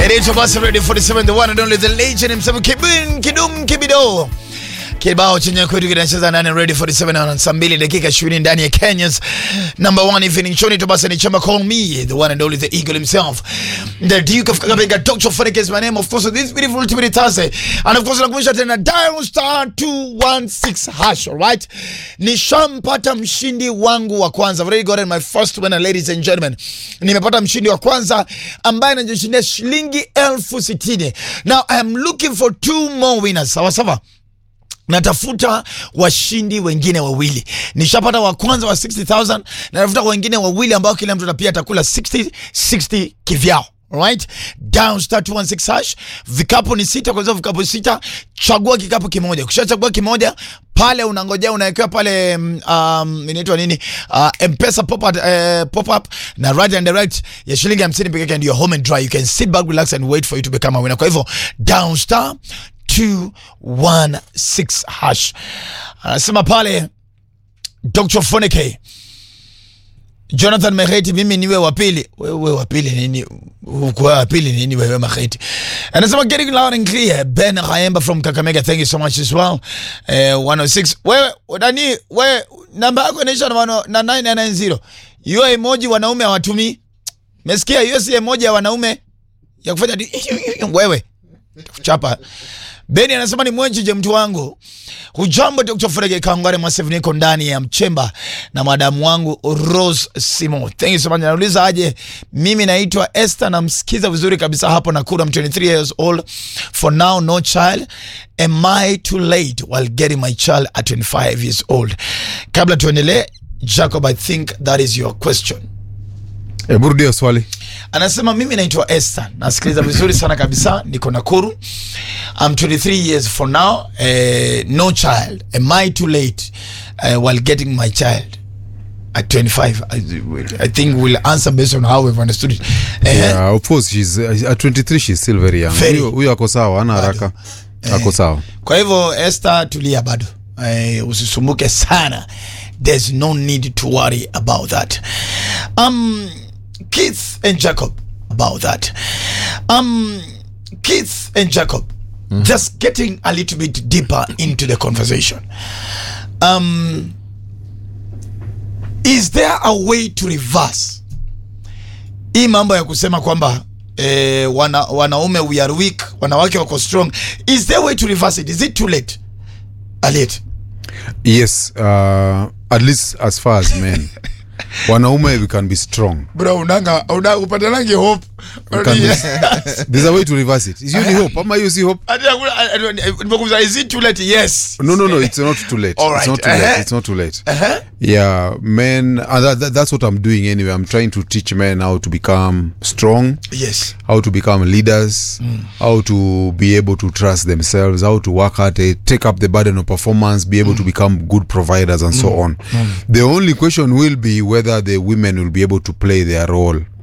Inaitwa basi Radio 47 the one and only the legend himself Kibin Kidum Kibido. Kibao chenye kwetu kinacheza ndani ya Radio 47 na saa mbili dakika 20 ndani ya Kenya's number one evening show. Nito basi ni chama call me the one and only the eagle himself the Duke of Kakamega Dr. Phonic is my name of course this beautiful Timothy Thursday and of course nakumbusha tena dial star 216 hash alright. Nishampata mshindi wangu wa kwanza. I've already gotten my first winner ladies and gentlemen. Nimepata mshindi wa kwanza ambaye anajishindia shilingi elfu sitini. Now I am looking for two more winners. Sawa sawa natafuta washindi wengine wawili. Nishapata wa kwanza wa 60000 na natafuta wengine wawili ambao kila mtu pia atakula 60 60 kivyao. Right? Down star 216 hash. Vikapu ni sita, kwa hivyo vikapu sita, chagua kikapu kimoja. Ukishachagua kimoja pale unangojea unawekewa pale um, inaitwa nini uh, mpesa pop up, uh, pop up na right and direct ya shilingi 50 pekee yake ndio home and dry you can sit back relax and wait for you to become a winner kwa hivyo down star 216 hash anasema pale Dr. Foneke Jonathan Meheti, mimi niwe wa pili. Wewe wa pili nini? Uko wa pili nini wewe Meheti? Anasema getting loud and clear. Ben Kayemba from Kakamega, thank you so much as well. Eh, 106. Wewe nani? Wewe namba yako inaisha na wano- na 990. Hiyo emoji wanaume hawatumii. Mesikia hiyo si emoji ya wanaume ya kufanya di- wewe. Chapa. Beni anasema ni mwenjije mtu wangu. Hujambo Dr. Frege Kangware Masev, niko ndani ya mchemba na madamu wangu Rose Simo. Thank you so much. Nauliza aje, mimi naitwa Esther, namsikiza vizuri kabisa hapo Nakuru. I'm 23 years old. For now no child. Am I too late while getting my child at 25 years old? Kabla tuendelee, Jacob, I think that is your question. Hebu rudia swali. Anasema mimi naitwa Esther, nasikiliza vizuri sana kabisa, niko Nakuru. I'm 23 years for now, eh, no child. Am I too late uh, while getting my child at 25? I, I think we'll answer based on how we've understood it. Eh, Yeah, of course she's uh, at 23 she's still very young. Very. Huyo huyo ako sawa, hana haraka. Ako sawa. Kwa hivyo Esther, tulia bado, eh, usisumbuke sana. There's no need to worry about that. Um, Keith and Jacob about that. Um, Keith and Jacob, just getting a little bit deeper into the conversation. Um, is there a way to reverse hii mambo ya kusema kwamba eh, wana, wanaume we are weak, wanawake wako strong. Is there a way to reverse it? Is it too late? Aliet. Yes, uh, at least as far as men. Wanaume we can be strong. Bro, unanga una upatanange hope. We can be, there's a way to reverse it. Is hiyo ni hope ama hiyo si hope? Ati hakuna- nimekuuliza, is it too late? Yes. No, no, no. It's not too late. All It's right. not too late. Uh-huh. It's not too late. Uh-huh. Yeah, men. And that, that, that's what I'm doing anyway. I'm trying to teach men how to become strong, Yes. how to become leaders, how to be able to trust themselves, how to work hard, eh, take up the burden of performance, be able to become good providers, and so on. The only question will be whether the women will be able to play their role